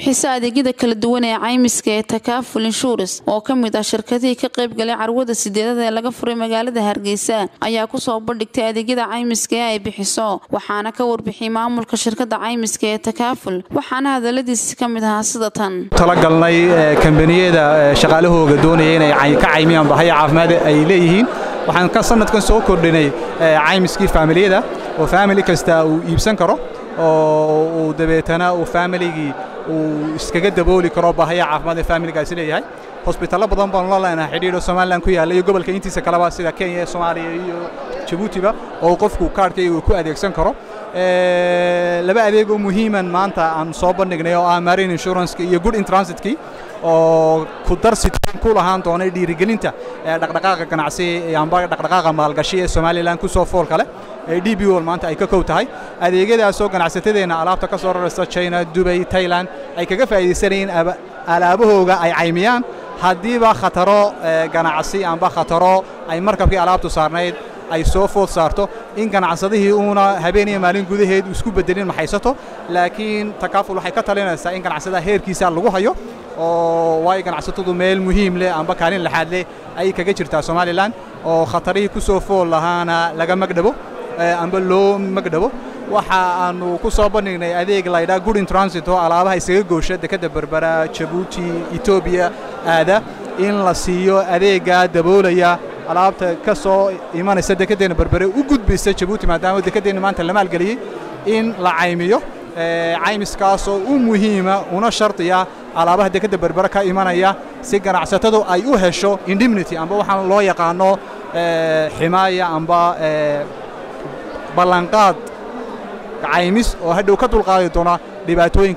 bixisa adeegyada kala duwan ee caymiska ee takaaful inshurans oo ka mid ah shirkadihii ka qayb galay carwada sideedada ee laga furay magaalada hargeysa ayaa kusoo bandhigtay adeegyada caymiska ee ay bixiso waxaana ka warbixiyay maamulka shirkada caymiska ee takaaful waxaana hadaladiisi ka mid ahaa sida tan talagalnay kambaniyada shaqaalahooga doonaya inay ka caymiyaan bahaya caafimaad ay leeyihiin waxaan ka sanadkan soo kordhinay caymiskii faamiliyada oo faamili kasta uu iibsan karo oo uu dabeetana uu faamiligii uu iskaga dabooli karo baahaya caafimaad ee faamiligaasi leeyahay hosbitaallo badan baanu la leenahay xidhiidho somalilan ku yaalla iyo gobolka intiisa kaleba sida kenya soomaaliya iyo jabuutiba oo qofku kaarhkayga uu ku adeegsan karo laba adeeg oo muhiiman maanta aan soo bandhignay oo ah marine insuranceki iyo good intransitkii oo ku darsi ku lahaan doonay dhiirigelinta dhaqdhaqaaqa ganacsi amba dhaqdhaqaaqa maalgashi ee somalilan ku soo foolka leh ee d b wol maanta ay ka kow tahay adeegyadaasoo ganacsatadeenna alaabta ka soo raraysta china dubay tailand ay kaga faa'iidaysanayeen alaabahooga ay caymiyaan haddiiba khataro ganacsi amba khataro ay markabkii alaabtu saarnayd ay soo food saarto in ganacsadihii uuna habeen iyo maalin gudaheed isku beddelin maxaysato laakiin takaaful waxay ka talinaysaa in ganacsadaha heerkiisa lagu hayo oo waayo ganacsatadu meel muhiim leh amba kaalin laxaad leh ayay kaga jirtaa somalilan oo khatarihii ku soo fool lahaana laga magdhabo amba loo magdhabo waxa aanu ku soo bandhignay adeeg laydhaa good in transit oo alaabaha isaga goosha dekadda berbera jabuuti etoobiya aada in la siiyo adeeggaa daboolaya alaabta ka soo imanaysa dekeddeena berbere u gudbaysa jabuuti maadaama dekeddeenna maanta la maalgeliyey in la caymiyo caymiskaasoo u muhiima una shardiya alaabaha dekedda berbere ka imanaya si ganacsatadu ay u hesho indemnity amba waxaan loo yaqaano ximaaya amba ballanqaad caymis oo hadhow ka dulqaadi doona dhibaatooyinka